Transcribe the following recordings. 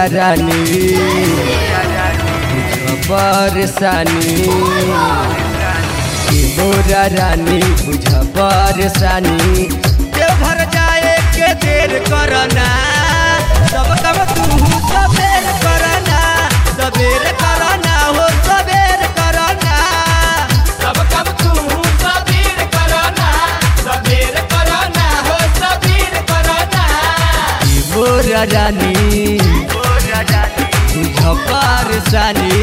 रानी बुझ परेशानी ए मोरा रानी बुझ परेशानी देवघर जाए के देर करना सब कब तू सबेर करना सबेर करना हो सबेर करना सब कब तू सबीर करना सबीर करना हो सबीर करना ए मोरा रानी बुझ परेशानी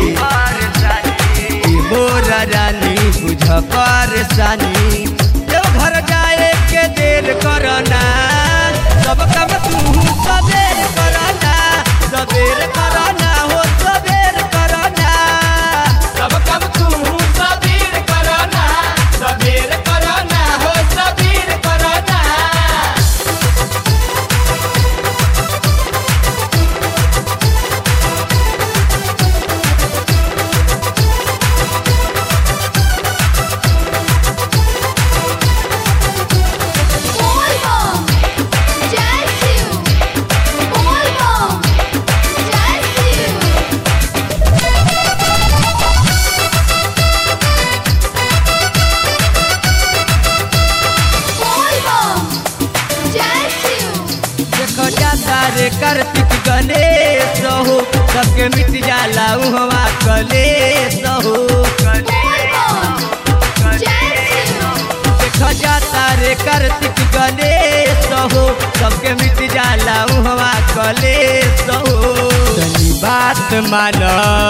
ए मोरा रानी बुझ परेशानी देवघर जाए के देर करना सब काम तू सबेर करना सबेर करना हो सबेर करना सब कब तू सबीर करना सबीर करना हो सबीर करना Volvo, Jazzu, Volvo, Jazzu. Volvo, Jazzu. देखो जाता रे कार्तिक गणेश हो सबके मिट जाला उहवा कलेश हो Volvo, Jazzu. देखो जाता रे कार्तिक गणेश हो सबके मिट जाला उहवा कलेश हो तनी बात मान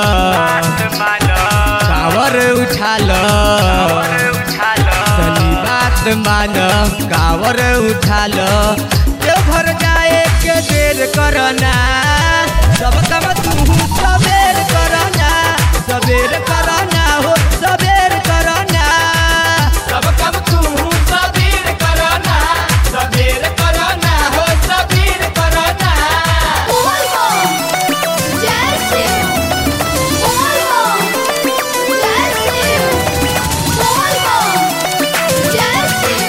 कावर उछाल तनी बात मान कावर उछाल देवघर जाए के देर करना सब काम तू सबेर करना सबेर करना हो सबेर करना सब कब तू सबीर करना सबीर करना हो सबीर करना Volvo, Jazzu, Volvo, Jazzu, Volvo, Jazzu,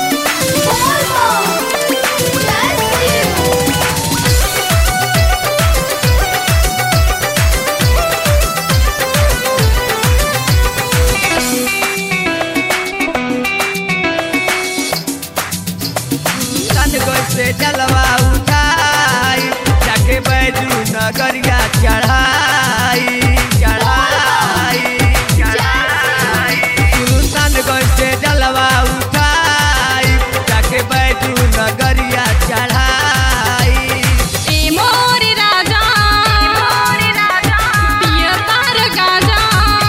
Volvo, Jazzu. सन से जलवा उठाई जाके बैजू नगरिया चढ़ाई चढ़ाई चढ़ाई सन से जलवा उठाई जाके बैजू नगरिया चढ़ाई ए मोर राजा पियर तार गाजा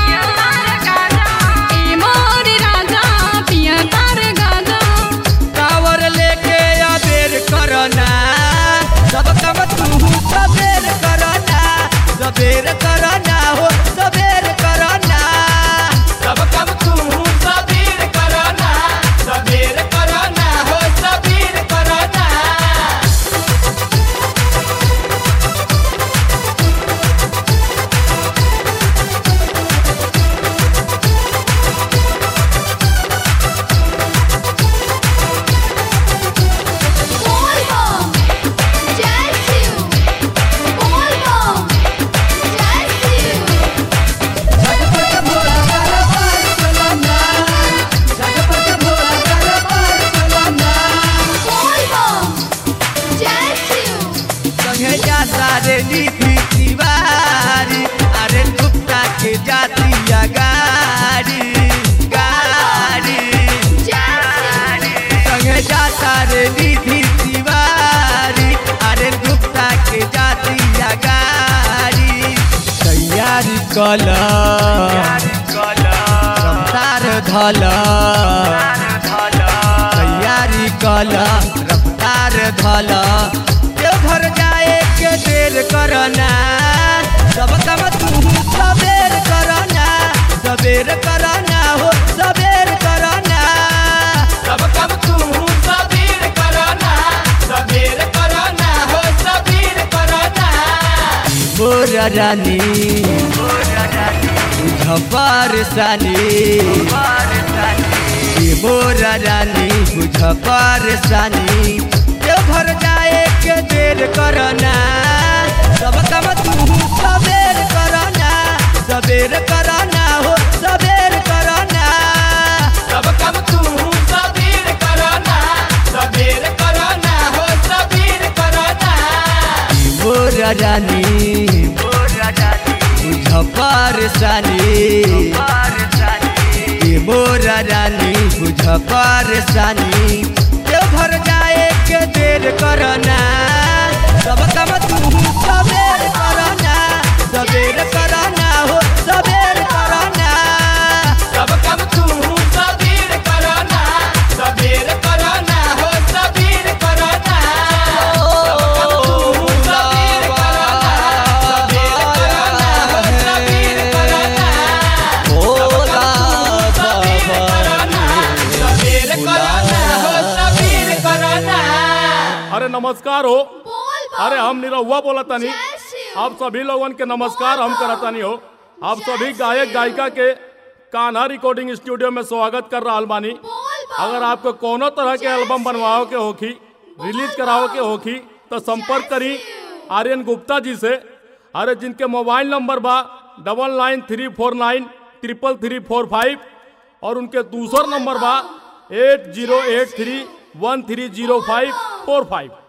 ए मोर राजा पियर तार गाजा कावर लेके अबेर करना सब काम तू सबेर करना सबेर करना हो सबेर करना सब कब तू सबीर करना सबीर करना हो सबीर करना Volvo, Jazzu, Volvo, Jazzu. Volvo, Jazzu. संगे जाता रे नीति तिवारी अरे गुप्ता के जातिया गाड़ी गाड़ी संगे जाता रे निधि तिवारी अरे गुप्ता के जातिया गाड़ी तैयारी कल रफ्तार धल तैयारी कल रफ्तार धल देवघर जाए के देर करना सब काम तू सबेर करना सबेर करना हो सबेर करना सब कब तू सबीर करना सबीर करना हो सबीर करना मोरा रानी बुझ परेशानी ए मोरा रानी बुझ परेशानी देवघर जाए के देर करना सब काम तू सबेर करना सबेर करना हो सबेर करना सब कम तू सबीर करना सबीर करना हो सबीर करना मोर रानी बुझ परेशानी ए मोर रानी बुझ परेशानी देवघर जाए के देर करना सब काम तू सबेर करना सबेर करना हो सबेर करना सब कम तू सबीर करना सबीर करना हो सबीर करना सब कम तू सबीर करना सबीर करना हो सबीर करना सबीर करना हो सबीर करना अरे नमस्कार हो बोल बम अरे हम निरहुआ बोला तनी जय शिव आप सभी लोगन के नमस्कार हम करतानी हो आप सभी गायक गायिका के कान्हा रिकॉर्डिंग स्टूडियो में स्वागत कर रहा बानी बोल बम अगर आपको कोनो तरह के एल्बम बनवाओ के होखी रिलीज कराओ के होखी तो संपर्क करी आर्यन गुप्ता जी से अरे जिनके मोबाइल नंबर बा double nine three four nine triple three four five और उनके दूसर नंबर बा eight zero eight three one three zero five four five